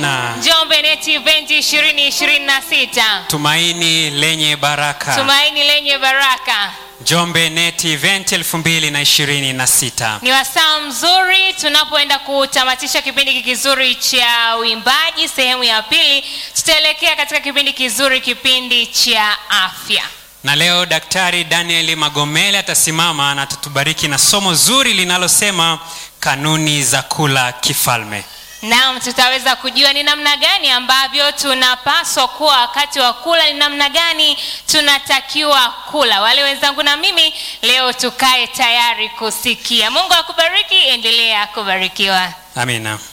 na Njombe Net Event 2026. tumaini lenye baraka Tumaini lenye baraka. Njombe Net Event 2026 Ni wasaa mzuri tunapoenda kutamatisha kipindi kizuri cha uimbaji sehemu ya pili. Tutaelekea katika kipindi kizuri, kipindi cha afya. na leo Daktari Daniel Magomele atasimama na atatubariki na somo zuri linalosema kanuni za kula kifalme. Naam, tutaweza kujua ni namna gani ambavyo tunapaswa kuwa wakati wa kula, ni namna gani tunatakiwa kula. Wale wenzangu na mimi leo tukae tayari kusikia. Mungu akubariki, endelea kubarikiwa. Amina.